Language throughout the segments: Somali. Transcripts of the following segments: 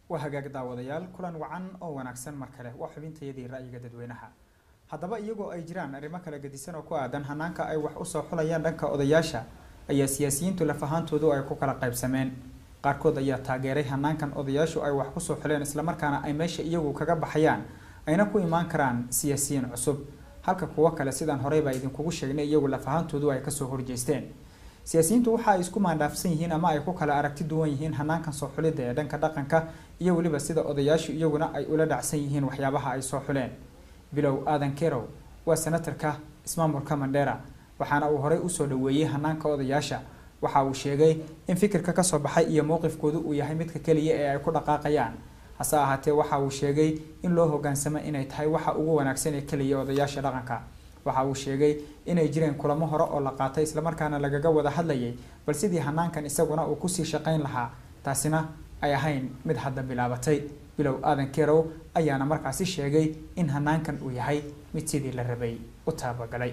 waa hagaag daawadayaal kulan wacan oo wanaagsan mar kale waa xubintayadii ra'yiga dadweynaha haddaba iyagoo ay jiraan arrimo kala gedisan oo ku aadan hanaanka ay wax usoo xulayaan dhanka odayaasha ayaa siyaasiyiintu laf ahaantoodu ay ku kala qaybsameen qaarkood ayaa taageeray hanaankan odayaashu ay wax kusoo xuleen islamarkaana ay meesha iyagu kaga baxayaan ayna ku imaan karaan siyaasiyiin cusub halka kuwo kale sidaan horeybaa idinkugu sheegnay iyagu laf ahaantoodu ay kasoo horjeesteen siyaasiyiintu waxa ay isku maandhaafsan yihiin ama ay ku kala aragti duwan yihiin hanaankan soo xulidda ee dhanka dhaqanka iyo weliba sida odayaashu iyaguna ay ula dhacsan yihiin waxyaabaha ay soo xuleen bilow aadan kerow waa senatarka ismaamulka mandheera waxaana uu horey usoo dhaweeyey hanaanka odayaasha waxa uu sheegay in fikirka kasoo baxay iyo mowqifkoodu uu yahay midka keliya ee ay ku dhaqaaqayaan hase ahaatee waxa uu sheegay in loo hogaansamo inay tahay waxa ugu wanaagsan ee keliya odayaasha dhaqanka waxa uu sheegay inay jireen kulamo hore oo la qaatay islamarkaana lagaga wada hadlayay bal sidii hanaankan isaguna uu kusii shaqayn lahaa taasina ay ahayn mid hadda bilaabatay bilow aadan kerow ayaana markaasi sheegay in hanaankan uu yahay mid sidii la rabay u taabagalay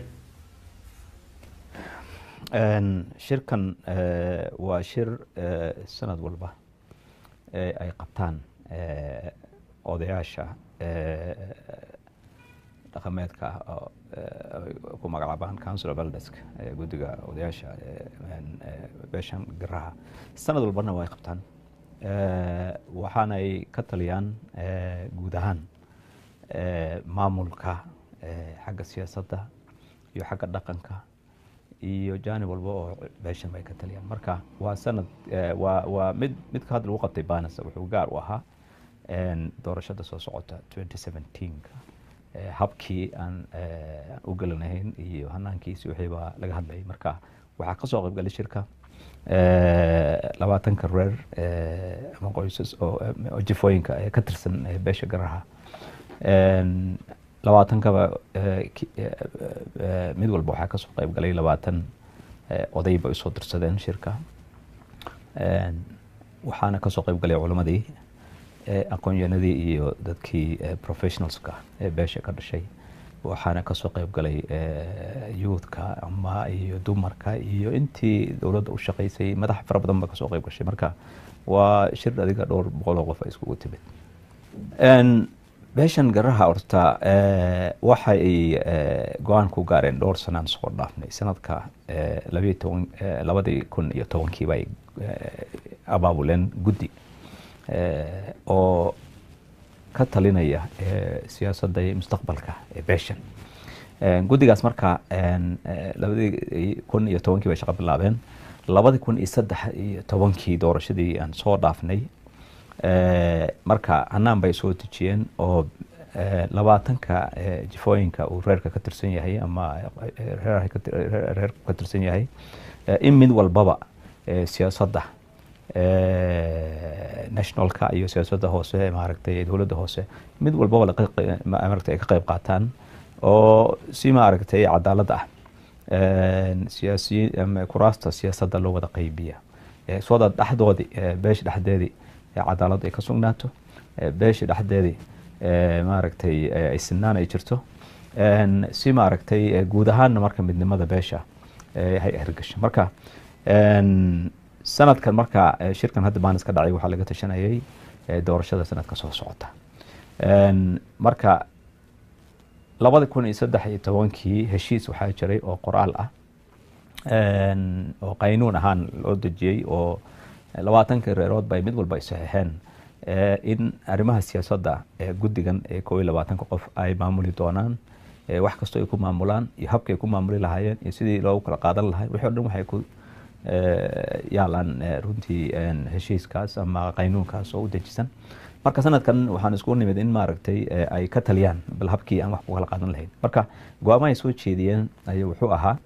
shirkan waa shir sanad walba ay qabtaan odayaasha dhaqameedka ah ku magacaabaan council of eldesk guddiga odayaasha beeshan garaha sanad walbana waa ay qabtaan waxaanay ka taliyaan guud ahaan maamulka xagga siyaasadda iyo xagga dhaqanka iyo jaanib walba oo beeshan bay ka taliyaan marka waa sanad waa waa mid midka hadda lagu qabtay banas wuxuu gaar u ahaa doorashada soo socota twenty seventeenka habkii aan u gelanahayn iyo hanaankiisi wixii baa laga hadlayay marka waxaa kasoo qaybgalay shirka labaatanka reer ama qoysas oo jifooyinka ka tirsan beesha garaha labaatankaba mid walba waxaa kasoo qayb galay labaatan oday bay usoo dirsadeen shirka waxaana kasoo qayb galay culimadii aqoonyahanadii iyo dadkii professionalska ee beesha ka dhashay waxaana kasoo qayb galay youthka ama iyo dumarka iyo intii dowladda u shaqaysay madax fara badan ba kasoo qayb gashay marka waa shir adiga dhowr boqol oo qof ay iskugu timid beeshan garaha horta waxay go-aan ku gaareen dhowr sanaan soo dhaafnay sanadka labayo toban labadii kun iyo tobankii bay abaabuleen guddi oo ka talinaya siyaasadda iyo mustaqbalka ee beeshan guddigaas marka labadii kun iyo tobankii bay shaqo bilaabeen labadii kun iyo saddex iyo tobankii doorashadii aan soo dhaafnay marka hanaan bay soo dejiyeen oo labaatanka jifooyinka uu reerka ka tirsan yahay ama reerku ka tirsan yahay in mid walbaba siyaasadda nationalka iyo siyaasadda hoose maaragtay dowladda hoose mid walbaba maaragtay ay ka qayb qaataan oo si maaragtay cadaalad ah siyaasiyiin kuraasta siyaasadda loo wada qaybiya sooda dhexdoodii beesha dhexdeedii cadaalad ay ka sugnaato beesha dhexdeedii maaragtay ay sinaan ay jirto si maaragtay guud ahaanna marka midnimada beesha hay hirgasho marka sanadkan marka shirkan hadda baanis ka dhacay waxaa laga tashanayay doorashada sanadka soo socota marka labada kun iyo saddex iyo tobankii heshiis waxaa jiray oo qoraal ah oo qaynuun ahaan loo dejiyey oo labaatankii reerood bay mid walba ay saxiixeen in arrimaha siyaasadda guddigan ee koo iyo labaatanka qof ay maamuli doonaan wax kastoo ay ku maamulaan iyo habka ay ku maamuli lahaayeen iyo sidii loogu kala qaadan lahay wixii o dhan waxay ku yaalaan runtii heshiiskaas ama qaynuunkaas oo u dejisan marka sanadkan waxaan isku nimid in maaragtay ay ka taliyaan bal habkii aan wax ku kala qaadan lahayn marka go-aama ay soo jeediyeen ayaa wuxuu ahaa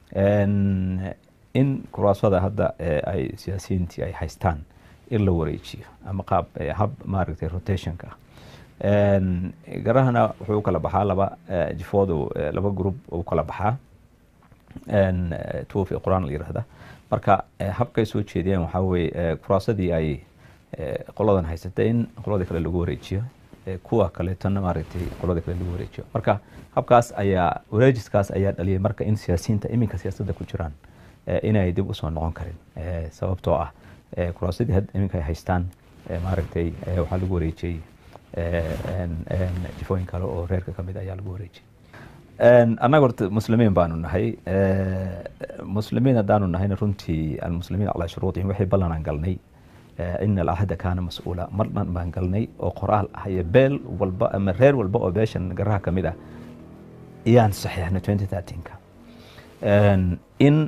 in kuraasada hadda ay siyaasiyiintii ay haystaan in la wareejiyo ama qaab hab maaragtay rotationka garahana wuxuu kala baxaa laba jifoodu laba group uu kala baxaa tuufi quraan la yirahda marka habkay soo jeediyeen waxaa weye kuraasadii ay qoladan haysatay in qoladii kale lagu wareejiyo kuwa kaleetona maaragtay qoladii kale lagu wareejiyo marka habkaas ayaa wareejiskaas ayaa dhaliyay marka in siyaasiyiinta iminka siyaasadda ku jiraan inay dib usoo noqon karin sababtoo ah kuraasadii iminka ay haystaan maaragtay waxaa lagu wareejiyey jifooyin kale oo reerka ka mid ayaa lagu wareejiyey annaga horta muslimiin baanu nahay muslimiin haddaanu nahayna runtii almuslimiin calaa shuruudihim waxay ballanaan galnay ina alcahda kaana mas-uula mar dhan baan galnay oo qoraal ah iyo beel walba ama reer walba oo beeshan garaha ka mid ah ayaan saxiixnay twenty thirteenka in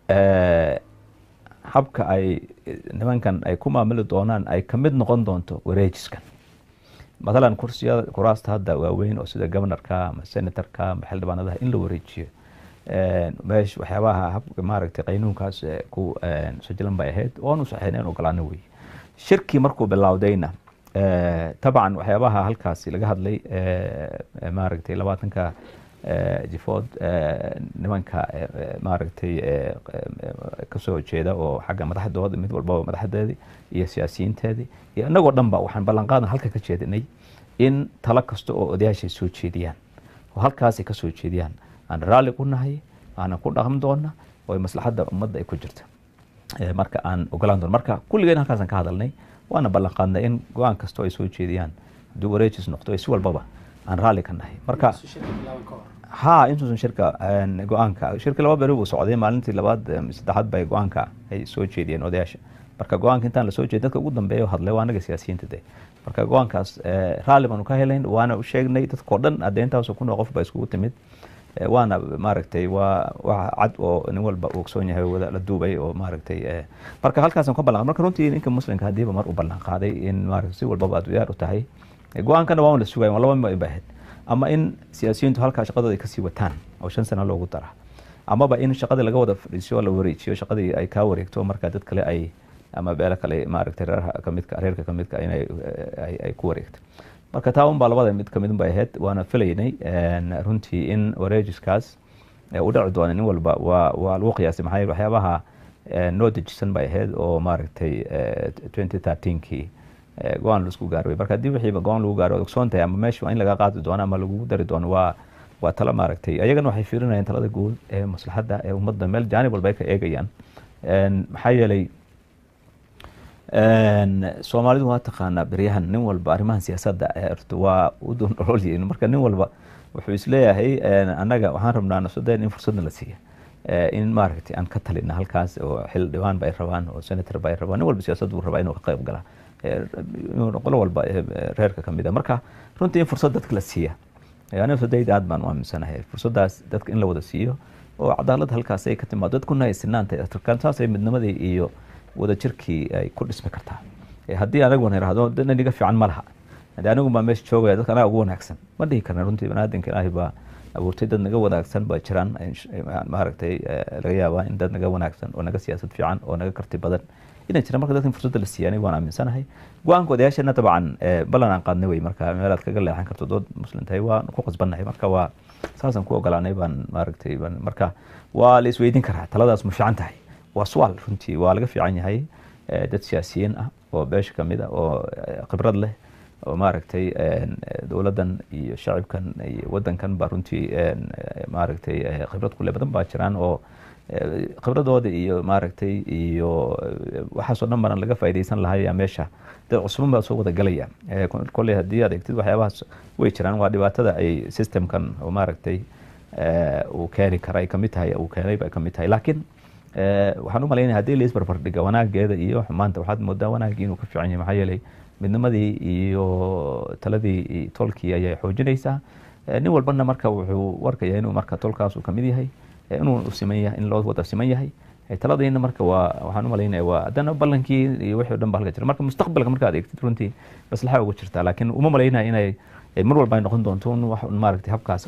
habka ay nimankan ay ku maamuli doonaan ay ka mid noqon doonto wareejiskan matalan kursiyada kuraasta hadda waaweyn oo sida governorka ama senatorka ama xildhibaanadaha in la wareejiyo meesh waxyaabaha habka maaragtay qaynuunkaas ku sajilan bay ahayd oonu saxiixnayn ogolaano wey shirkii markuu bilowdayna tabcan waxyaabaha halkaasi laga hadlay maaragtay labaatanka jifood nimanka maaragtay kasoo jeeda oo xagga madaxdooda mid walbaba madaxdeedii iyo siyaasiyiinteedii iyo inagoo dhan ba waxaan ballanqaadan halka ka jeedinay in talo kasta oo odayaashay soo jeediyaan oo halkaasay kasoo jeediyaan aan raalli ku nahay aanan ku dhaqmi doona oo maslaxadda ummadda ay ku jirta marka aan ogolaan doona marka kulligeen halkaasaan ka hadalnay waana ballanqaadnay in go-aan kastoo ay soo jeediyaan hadduu wareejis noqdo si walbaba aan raalli ka nahay marka ha intuusan shirka go-aanka shirka laba beri buu socday maalintii labaad saddexaad bay go-aanka ay soo jeediyeen odayaasha marka go-aanka intaan lasoo jeedin dadka ugu dambeeya hadlay waa anaga siyaasiyiinta de marka go-aankaas raalli baanu ka helayn waana u sheegnay dadkao dhan hadee intaasoo kun oo qof ba iskugu timid waana maaragtay waa wax cad oo nin walba uu ogsoon yahay wada la duubay oo maaragtay marka halkaasaan ka ballan marka runtii ninka muslimka hadiiba mar u ballan qaaday in maaragtay si walbaba aad diyaar u tahay go-aankana waa un la sugaya laba ma baahid ama in siyaasiyiintu halkaa shaqadooda ay kasii wataan oo shan sano loogu dara amaba in shaqadii laga wada fadhiisiyo la wareejiyo shaqadii ay kaa wareegto marka dad kale ay ama beelo kale maaragtay reerha kamidka reerka kamidka inay ay ku wareegto marka taa unbaa labada mid kamid bay ahayd waana filaynay runtii in wareejiskaas u dhaci doona nin walba waa waa lagu qiyaasay maxaa yeele waxyaabaha noo dejisan bay ahayd oo maaragtay twenty thirteenkii go-aan laisku gaarway marka haddii wixiiba go-aan lagu gaaro ogsoon tahay ama meesha waa in laga qaadi doono ama lagugu dari doono waa waa talo maaragtay ayagana waxay fiirinayaan talada guud ee maslaxadda ee ummadda meel jaanib walba ay ka eegayaan maxaa yeelay soomaalidu waa taqaanaa beryahan nin walba arrimahan siyaasadda waa u dundhololyihin marka nin walba wuxuu isleeyahay annaga waxaan rabnaa nafsadeen in fursadna la siiya in maaragtay aan ka talina halkaas oo xildhibaan ba ay rabaan oo senator ba ay rabaan nin walba siyaasad buu rabaa inuu ka qayb gala qolo walba reerka kamid a marka runtii in fursad dadka la siiya aniga sadayda aad baan u aaminsanahay fursadaas dadka in la wada siiyo oo cadaalad halkaas ay ka timaado dadkuna ay sinaantay afrikaan saasay midnimadii iyo wadajirkii ay ku dhismi kartaa haddii anaguna irahdo dana niga fiican ma laha haddii anigu baa meesha joogaya dadka anaga ugu wanaagsan ma dhihi karna runtii baniaadanka ilaahay baa abuurtay dad naga wanaagsan baa jiraan maaragtay laga yaabaa in dad naga wanaagsan oo naga siyaasad fiican oo naga karti badan inay jiraan marka dadka in fursadda la siiya aniga waan aaminsanahay go-aanka odayaashana dabcan ballan aan qaadnay wey marka meelaad kaga leexan karto dood muslim tahay waan ku qasbannahay marka waa saasaan ku ogolaanay baan maaragtay marka waa la isweydiin karaa taladaas ma fiican tahay waa su'aal runtii waa laga fiican yahay dad siyaasiyiin ah oo beesha kamid ah oo khibrad leh oo maaragtay dowladdan iyo shacibkan iyo wadankan baa runtii maaragtay khibrad kule badan baa jiraan oo khibradooda iyo maaragtay iyo waxaasoo dhan baran laga faaidaysan lahaa meesha dad cusban baa soo wada galaya kolley haddii aad egtid waxyaabahaas way jiraan waa dhibaatada ay systemkan oo maaragtay uu keeni kara ay kamid tahay uu keenay bay kamid tahay laakiin waxaan u malaynaya hadii la isbarbardhiga wanaageeda iyo xumaanta waxaad moodaa wanaagii inuu ka fiican yahay maxaa yeelay midnimadii iyo taladii tolkii ayay xoojinaysaa nin walbana marka wuxuu warkaya inuu marka tolkaas uu kamid yahay inuu siman yahay in loo wada siman yahay taladiina marka waa waxaan u malaynaya waa haddana ballankii iyo wixii o dhan ba halka jira marka mustaqbalka marka ad eegtid runtii maslaxa ugu jirtaa laakiin uma malaynaya inay mar walba ay noqon doonto wax maaragtay habkaas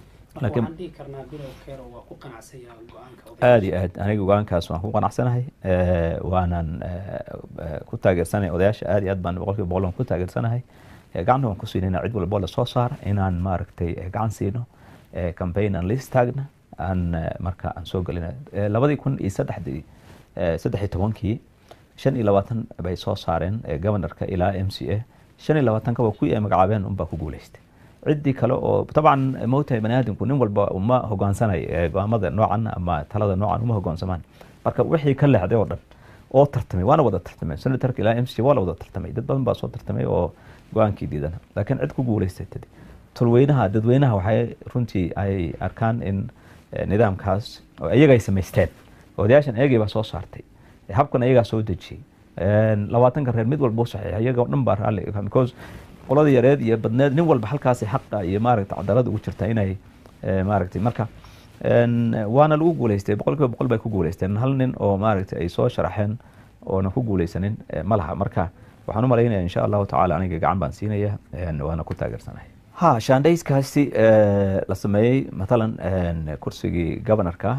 aad iyo aad aniga go-aankaas waan ku qanacsanahay waanan ku taageersanahay odayaasha aad iyo aad baan boqolkiiba boqol ku taageersanahay gacanta waan ku siinayna cid walbo lasoo saara inaan maaragtay gacan siino campaign aan la istaagna aan marka aan soo gelina labadii kun iyo saddexdii saddex iyo tobankii shan iyo labaatan bay soo saareen governorka ilaa m c a shan iyo labaatanka waa kuwii ay magacaabeen unbaa ku guuleystay ciddii kale oo dabcan moogtahay bani aadamku nin walba uma hogaansanay go-aamada noocan ama talada noocan uma hogaansamaan marka wixii ka leexday oo dhan oo tartamay waana wada tartamay senatorka ilaa m c waa la wada tartamay dad badan baa soo tartamay oo go-aankii diidana laakiin cid ku guuleysatay tolweynaha dadweynaha waxay runtii ay arkaan in nidaamkaas oo iyaga ay samaysteen odayaashan iyagii baa soo saartay habkan iyagaa soo dejiyey labaatanka reer mid walba u saxiixa iyaga o dhan baa raalli because qolada yareed iyo badneed nin walba halkaasi xaqa iyo maaragta cadaalada ugu jirta inay maaragtay marka waana lagu guuleystay boqol kiiba boqol bay ku guuleysteen hal nin oo maaragtay ay soo sharaxeen oona ku guuleysanin ma laha marka waxaan u malaynaya insha allahu tacala aniga gacan baan siinaya waana ku taageersanahay ha shandayskaasi la sameeyey matalan kursigii governorka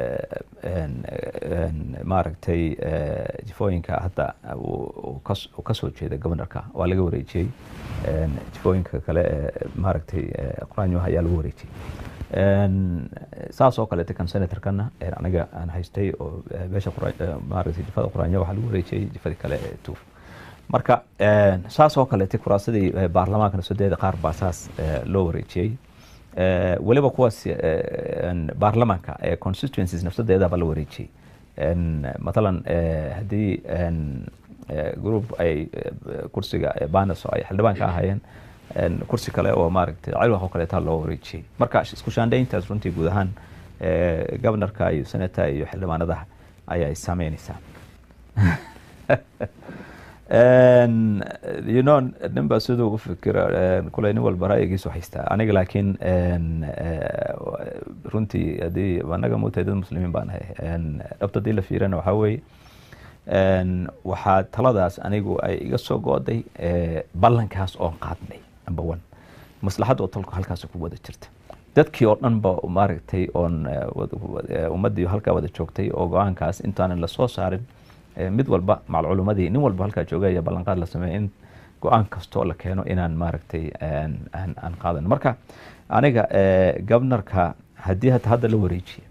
maaragtay jifooyinka hadda uu kasoo jeeda governorka waa laga wareejiyey jifooyinka kale maaragtay quraanyoha ayaa lagu wareejiyey saas oo kaleete kan senatorkana aniga aan haystay oo beesha maaragtay jifada quraanyo waxaa lagu wareejiyey jifadii kale ee tuuf marka saas oo kaleete kuraasadii baarlamaanka nafsadeeda qaar baa saas loo wareejiyey weliba kuwaas baarlamaanka constituencies nafsadeedaba la wareejiyey matalan haddii group ay kursiga banas ay xildhibaan ka ahaayeen kursi kale oo maaragtay cilwaq oo kaleeta loo wareejiyey marka isku shaandhayntaas runtii guud ahaan governorka iyo senata iyo xildhibaanadaha ayaa saameynaysaa you know nin baa siduu u fikira kuley nin walba ra'yigiisu haystaa aniga laakiin runtii haddii anaga mutahay dad muslimiin baan ahay dhabta haddii la fiirana waxaa weeye waxaa taladaas anigu ay iga soo go'day ballankaas oon qaadnay number one maslaxad oo talku halkaas ku wada jirta dadkii oo dhan ba maaragtay oon ummaddii halkaa wada joogtay oo go-aankaas intaanan lasoo saarin mid walba macal culumadii nin walba halkaa jooga ayaa ballanqaad la sameeyay in go-aan kastoo la keeno inaan maaragtay aan qaadan marka aniga governorka haddii hata hadda la wareejiye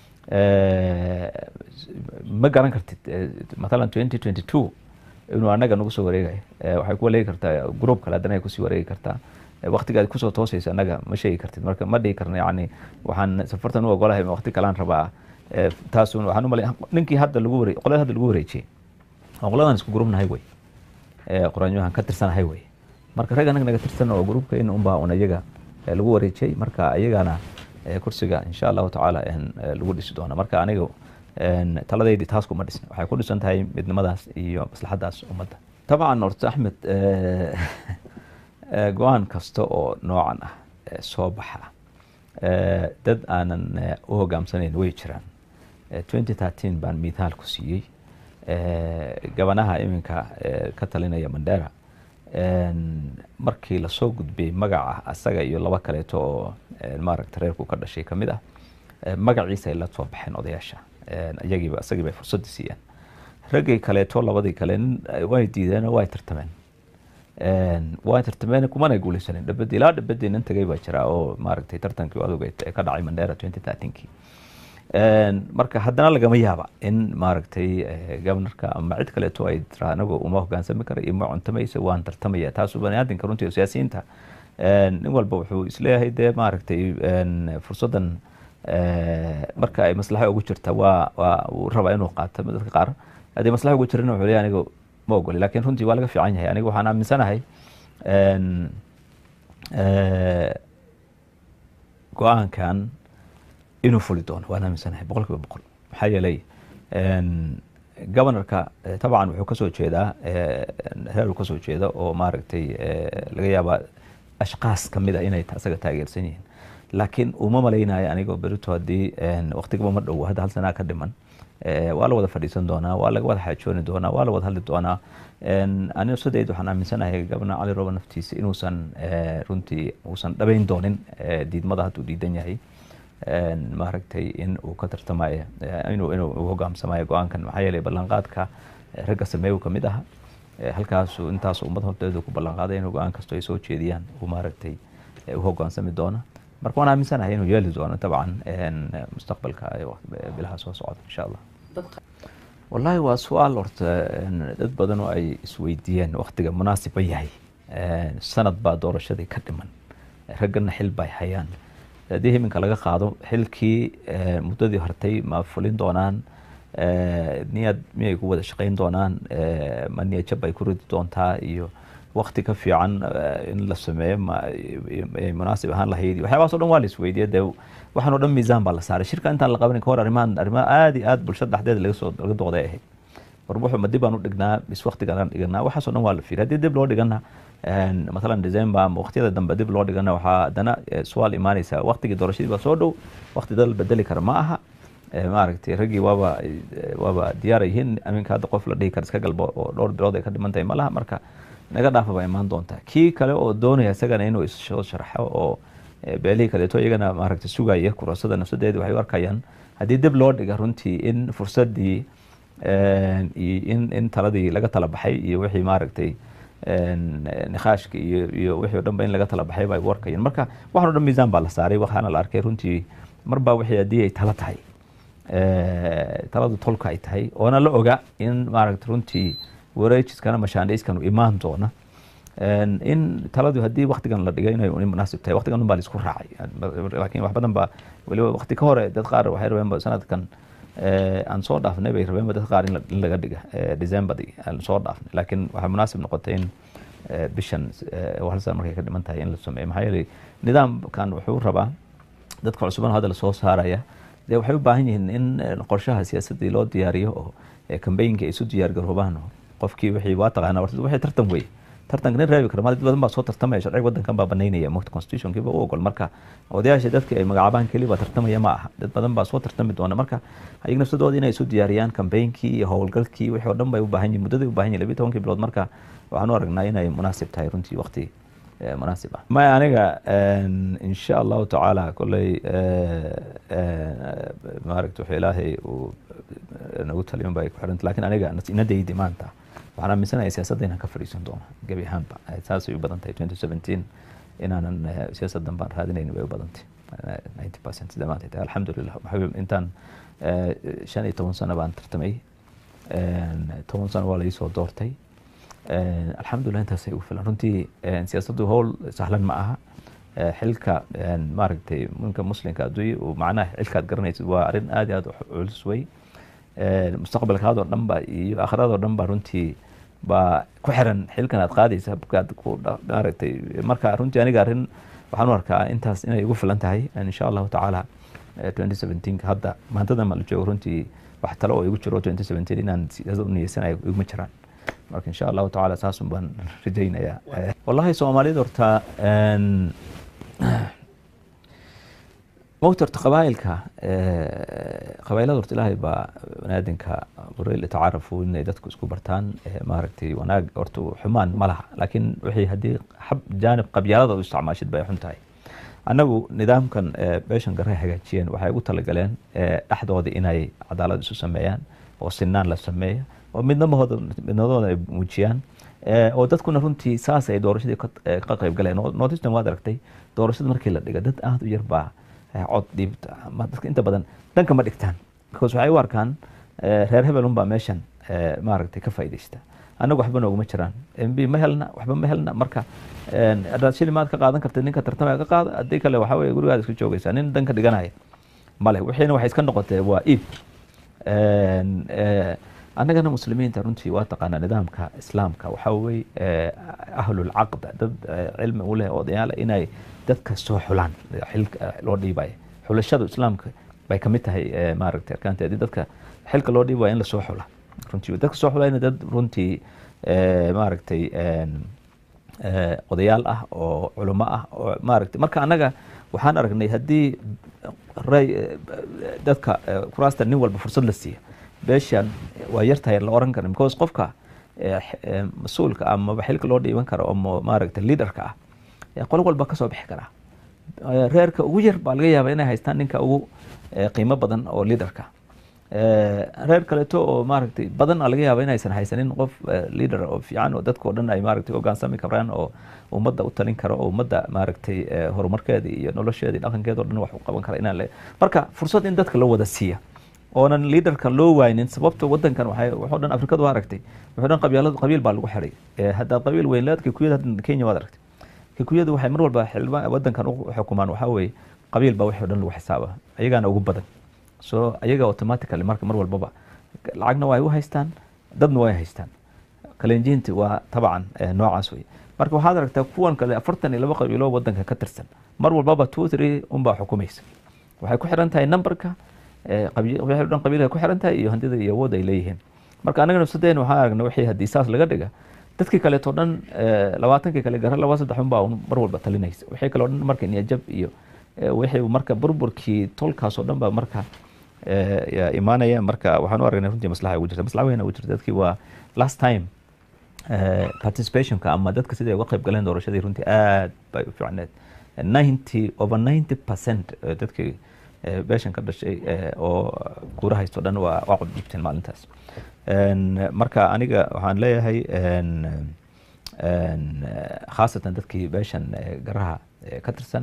ma garan kartid matalan twenty twenty two inuu anaga nagu soo wareegayo waxay ku wareegi kartaa group kale haddana ay kusii wareegi kartaa waktigaad kusoo toosaysa anaga ma sheegi kartid marka ma dhihi karna yani waxaan safartan u ogolahay wakti kalaan rabaa taas waxaan umalay ninkii hadda lagu waree qolada hadda lagu wareejiyey oo qoladan isku grupnahay wey qoraanyahan ka tirsanahay wey marka rag anaga naga tirsan oo grupkeena unbaa un iyaga lagu wareejiyey marka iyagana kursiga insha allahu tacaala lagu dhisi doona marka aniga taladeydii taas kuma dhisna waxay ku dhisan tahay midnimadaas iyo maslaxadaas ummadda tabcan horta axmed go-aan kasta oo noocan ah soo baxa dad aanan u hogaamsanayn way jiraan twenty thirteen baan mithaal ku siiyey gabanaha iminka ka talinaya mandera markii lasoo gudbiyey magaca asaga iyo laba kaleeto oo maaragta reerku ka dhashay kamid ah magaciisa ay la soo baxeen odayaasha iyagiiba isagii bay fursadda siiyeen raggii kaleeto labadii kale way diideen oo way tartameen waa tartameen kumana guuleysanin dhabadi ilaa dhabadii nin tagay baa jira oo maaragtay tartankii aduga ee ka dhacay mandera twenty thirteenkii marka haddana lagama yaaba in maaragtay governorka ama cid kaleeto ay tira anagu uma hogaansami kara iyo ma cuntamaysa waan tartamaya taasu baniaadinka runtii siyaasiyiinta nin walba wuxuu isleeyahay dee maaragtay fursaddan marka ay maslaxa ugu jirta waa waa uu rabaa inuu qaato dadka qaar haddii maslaxa ugu jirana wuxuu leeyahay aniga ma ogoli lakin runtii waa laga fiican yahay aniga waxaan aaminsanahay go-aankan inuu fuli doono waan aaminsanahay boqol kiiba boqol maxaa yeelay governorka tabcan wuxuu kasoo jeedaa reer kasoo jeeda oo maaragtay laga yaabaa ashkaas kamid a inay asaga taageersan yihiin laakiin uma malaynayo anigoo berito haddii waktigaba ma dhowo hadda hal sanaa ka dhiman waa la wada fadhiisan doonaa waa laga wada xaajooni doonaa waa la wada hadli doonaa aniga sideed waxaan aaminsanahay gabna cali roba naftiisa inuusan runtii uusan dhabayn doonin diidmada hadduu diidan yahay maaragtay in uu ka tartamayo inuu inuu hogaamsamayo go-aankan maxaa yeelay ballanqaadka ragga sameeyu kamid aha halkaasu intaasu ummad horteedu ku ballanqaaday inuu go-aan kasto ay soo jeediyaan uu maaragtay u hogaansami doono marka waan aaminsanahay inuu yeeli doono dabcan mustaqbalka bilaha soo socda insha allah wallahi waa su-aal horta dad badan oo ay isweydiiyeen waktiga munaasiba yahay sanad baa doorashadii ka dhiman raggana xil bay hayaan haddii iminka laga qaado xilkii muddadii hortay ma fulin doonaan niyad miyay ku wada shaqayn doonaan ma niyad jab ay ku ridi doontaa iyo wakti ka fiican in la sameeyo may munaasib ahaan lahayd iyo waxyaabahaas o dhan waa la isweydiye dee waxaan o dhan miisaan baa la saaray shirka intaan la qabanin kahor arrimahan arrimaha aada iyo aada bulshada dhexdeeda laga soo laga dooday ahayd war wuxuu ma dib aan u dhignaa bis waktigaan aan dhiganaa waxaas o dhan waa la fiiriy haddii dib loo dhigana matalan december ama waqtiyada dambe dib loo dhigana waxaa haddana su'aal imaanaysa waqtigii doorashadii baa soo dhow waqti dal bedeli kara ma aha maaragtay raggii waaba waaba diyaar yihiin aminka hadda qof la dhihi kara iska galbo oo dhowr bilood ay ka dhiman tahay ma laha marka naga dhaafa baa imaan doontaa kii kale oo doonaya isagana inuu issoo sharxo oo beelihii kaleeto iyagana maaragtay sugaya kurasada nafsadeedi waxay u arkayaan haddii dib loo dhiga runtii in fursadii in in taladii laga tala baxay iyo wixii maaragtay nikhaashka iyo iyo wixii o dhan ba in laga tala baxay bay u arkayaan marka waxaan o dhan miisaan baa la saaray waxaana la arkay runtii marba wixii haddii ay tala tahay taladu tolka ay tahay oona la oga in maaragta runtii wareejiskana mashaandhayskanu imaan doona in taladu haddii waktigan la dhigay inay munaasib tahay waktigan baa laisku raacay laakiin wax badan baa weliba wakti ka hore dad qaar waxay rabeenba sanadkan aan soo dhaafnay bay rabeenba dad qaar in laga dhiga decemberdii aan soo dhaafnay laakiin waxay munaasib noqotay in bishan hal sana markay ka dhiman tahay in la sameeyo maxaa yeelay nidaamkan wuxuu rabaa dadka cusuban hadda lasoo saaraya dee waxay u baahan yihiin in qorshaha siyaasadii loo diyaariyo oo kambaynka ay isu diyaar garoobaan qofkii wixii waa taqaanaa warta wixii tartan wey tartanka nin reebi kara dad badan baa soo tartamaya sharciga wadankan baa banaynaya mogta constitutionkiiba u ogol marka odayaasha dadka ay magacaabaan keliya baa tartamaya ma aha dad badan baa soo tartami doona marka ayaga nafsadooda inay isu diyaariyaan kambaynkii iyo howlgalkii wixii o dhan bay u baahan yihin muddaday u baahan yihin labiyi tobankii bilood marka waxaan u aragnaa inay munaasib tahay runtii waqti munaasib ah maya aniga insha allahu tacaala kolley maaragta wuxuu ilaahay uu nagu taliyon ba ay ku xiranta lakin aniga inadaydi maanta waxaan aaminsanahay siyaasadda inaan ka fadhiisan doono gebi ahaanba saasay u badan tahay twenty seventeen inaanan siyaasaddan baan raadinayn way u badantay ninety percent sida maanta tahay alxamdulilah intaan shan iyo toban sano baan tartamay toban sano waa laisoo doortay alxamdulilah intaasay ugu filan runtii siyaasaddu howl sahlan ma aha xilka maaragtay ninka muslimka adduunya uu macnaha xilkaad garanaysid waa arrin aad iyo aad culus wey mustaqbalkaadoo dhan ba iyo aakhradoo dhan ba runtii baa ku xiran xilkan aad qaadaysa aad ku maaragtay marka runtii aniga arrin waxaan u arkaa intaas inay ugu filan tahay insha allahu tacaala twenty seventeenka hadda maantadan ma la joogo runtii wax talo oo igu jiro twenty seventeen inaan siyaasad u niyeysanayo iguma jiraan marka insha allahu tacaala saasun baan rajaynayaa wallahi soomaaliyada horta mogta horta qabaa'ilka qabaa'ilada horta ilaahay baa banaadinka buray litacaarafu inay dadku isku bartaan maaragtay wanaag horta xumaan ma laha laakiin wixii haddii xab jaanib qabyaalada u isticmaashid bay xun tahay annagu nidaamkan beeshan gare hagaajiyeen waxay ugu talagaleen dhexdooda inay cadaalad isu sameeyaan oo sinaan la sameeyo oo midnamahooda midnadooda ay muujiyaan oo dadkuna runtii saas ay doorashadii ka qayb galeen nortistan waad aragtay doorashada markii la dhiga dad aada u yar baa cod dhiibta dadka inta badan dhanka ma dhigtaan because waxay u arkaan reer hebel unbaa meeshan maaragtay ka faa'iidaysta annagu waxba nooguma jiraan mb ma helna waxba ma helna marka hadaad shili maad ka qaadan kartid ninka tartamaya ka qaada haddii kale waxaa weye gurigaada iska joogaysaa nin danka dhiganaya male wixiina waxay iska noqotee waa iib annagana muslimiinta runtii waa taqaanaa nidaamka islaamka waxaa weye ahlulcaqd dad cilmi u leh odayaala inay dadka soo xulaan xilka loo dhiibaya xulashadu islaamka bay kamid tahay maaragtay arkaanteedi dadka xilka loo dhiibaya in lasoo xula runtii dadka soo xulayna dad runtii maaragtay odayaal ah oo culamo ah oo maaragtay marka annaga waxaan aragnay haddii ray dadka kuraasta nin walba fursad la siiya beeshan waa yartahay la oran kara because qofka mas-uulka amaba xilka loo dhiiban karo oo maaragtay leaderka ah qolo walba kasoo bixi karaa reerka ugu yar baa laga yaaba inay haystaan ninka ugu qiimo badan oo leaderka reer kaleeto oo maaragtay badan laga yaaba inaysan haysanin qof leader oo fiican oo dadka o dhan ay maaragtay hogaansami karaan oo ummadda u talin karo oo ummadda maaragtay horumarkeeda iyo nolosheeda iyo dhaqankeeda o dhan wax u qaban kara inaan le marka fursad in dadka loo wada siiya oonan leaderka loo waynin sababta wadankan waxay waxoo dhan afrikadu waa aragtay wuxuu dhan qabyaaladu qabiil baa lagu xiray haddaad qabiil weyn leed kikuyada hadda kenya waad aragtay kikuyadu waxay mar walba xildhibaan wadankan u xukumaan waxaa weeye qabiil baa wixii o dhan lagu xisaaba ayagaana ugu badan so ayaga automatically marka mar walbaba lacagna waa ay u haystaan dadna waa ay haystaan kalenjiinti waa tabcan noocaas wey marka waxaad aragtaa kuwan kale afartan iyo laba qabiilo wadanka ka tirsan mar walbaba two three unbaa xukumaysa waxay ku xiran tahay numberka wixii dhan qabiilka ku xiran tahay iyo handida iyo awood ay leeyihiin marka anaga nafsadeen waxaan aragna wixii haddii saas laga dhiga dadkii kaleeto dhan labaatankii kale gara laba saddex unbaa mar walba talinaysa wixii kale o dhan marka niyajab iyo wixii marka burburkii tolkaasoo dhan baa marka imaanaya marka waxaan u aragnay runtii maslaxa ugu jirta maslaxa weyn ugu jirta dadkii waa last time participationka ama dadka sidai uga qayb galeen doorashadii runtii aad bay u fiicneed ninety over ninety percent dadkii beeshan ka dhashay oo kuura haysto dhan waa waa coddiibteen maalintaas marka aniga waxaan leeyahay khaasatan dadkii beeshan garaha ka tirsan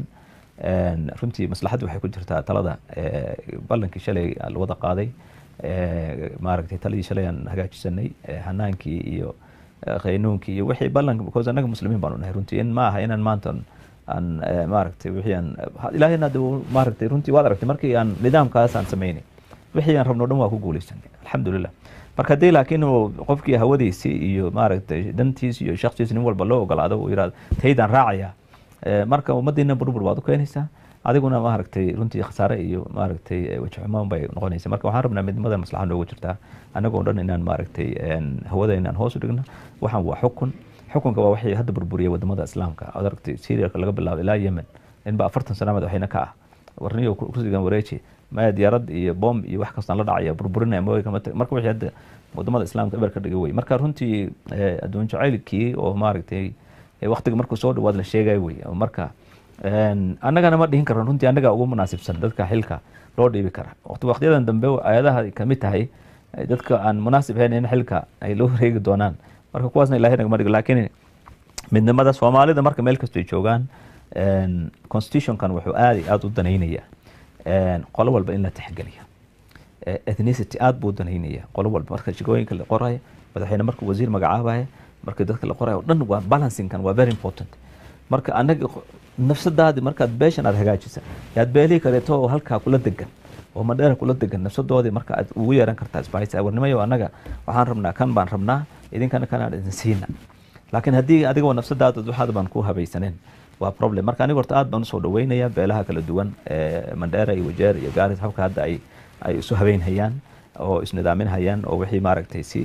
runtii maslaxaddu waxay ku jirtaa talada ballankii shalay la wada qaaday maaragtay taladii shalay aan hagaajisanay hanaankii iyo qaynuunkii iyo wixii ballanka because annaga muslimiin baanu nahay runtii in ma aha inaan maanta aan maaragtay wixii aan ilaahayna de maaragtay runtii waad aragtay markii aan nidaamkaas aan samaynay wixii aan rabno dhan waa ku guuleysanay alxamdulilah marka haddii laakiin qofkii hawadiisii iyo maaragtay dantiisi iyo shaksiisi nin walba loo ogolaado uu yidhahdo taydaan raacaya marka ummadiina burbur baad u keenaysaa adiguna maaragtay runtii khasaare iyo maaragtay wajixumaan bay noqonaysa marka waxaan rabnaa midnimada maslaxa noogu jirtaa annagoo dhan inaan maaragtay hawada inaan hoos u dhigno waxaan waa xukun xukunka waa waxay hadda burburiyay wadamada islaamka aad aragtay syriaka laga bilaabo ilaa yemen inba afartan sana madaxweyne ka ah warniyo kursigan wareeji maya diyaarad iyo bomb iyo wax kastaan la dhacaya burburinaya mooyka marka wixii hadda wadamada islaamka eber ka dhigay wey marka runtii adduun jacaylkii oo maaragtay waqtiga markuu soo dhawaad la sheegay wey marka annagana ma dhihin karno runtii annaga ugu munaasibsan dadka xilka loo dhiibi kara waqtiyadan dambe ayadaha kamid tahay dadka aan munaasib ahayn in xilka ay loo wareegi doonaan marka kuwaasna ilahay nagama dhigo laakiin midnimada soomaalida marka meel kastoo joogaan constitutionkan wuxuu aad iyo aada u danaynaya qolo walba in la tixgeliyo ethnicity aad buu danaynaya qolo walba marka shigooyinka la qoraya madaxweyne marka wasiir magacaabaya marka dadka la qoraya o dhan waa balancingkan waa very important marka anaga nafsadaadi markaad beeshan aad hagaajisa yaad beelihii kaleeto oo halkaa kula degan oo madheera kula degan nafsadoodii marka aad ugu yeeran kartaa isbahaysa warnimayo annaga waxaan rabnaa kan baan rabnaa idinkana kanaan idin siina laakiin haddii adiga nafsadaada waxaad baan ku habaysaneen waa problem marka aniga horta aad baan usoo dhaweynaya beelaha kala duwan mandheera iyo wajeer iyo gaaris habka hadda ay ay isu habeynhayaan oo isnidaaminhayaan oo wixii maaragtay si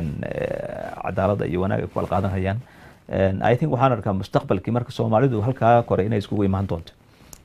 cadaalada iyo wanaag ay ku qalqaadanhayaan i think waxaan arkaa mustaqbalkii marka soomaalidu halkaa kore inay iskugu imaan doonto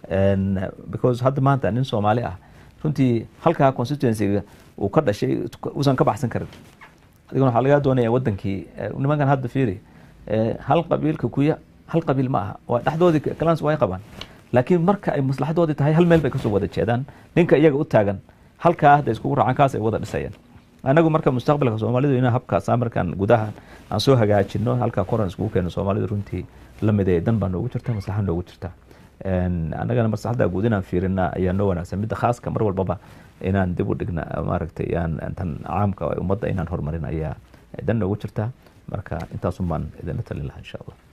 because hadda maanta nin soomaali ah runtii halkaa constituencyga uu ka dhashay uusan ka baxsan karin adiguna waxaa lagaa doonaya wadankii nimankan hadda fiiri hal qabiilka kuya hal qabiil ma aha waa dhexdoodii clans way qabaan laakiin marka ay maslaxadoodii tahay hal meel bay kasoo wada jeedaan ninka iyaga u taagan halkaa hadda iskugu raacaan kaas ay wada dhisayaan anagu marka mustaqbalka soomaalidu inaan habkaas markaan gudaha aan soo hagaajino halkaa koran iskugu keeno soomaalidu runtii lamid ee dan baa noogu jirta maslaxa noogu jirta annagana maslaxada guud inaan fiirina ayaa noo wanaagsan midda khaaska mar walbaba inaan dib u dhigna maaragtay aan tan caamka ummadda inaan horumarin ayaa dan noogu jirta marka intaasun baan idinla talin lahaa insha allah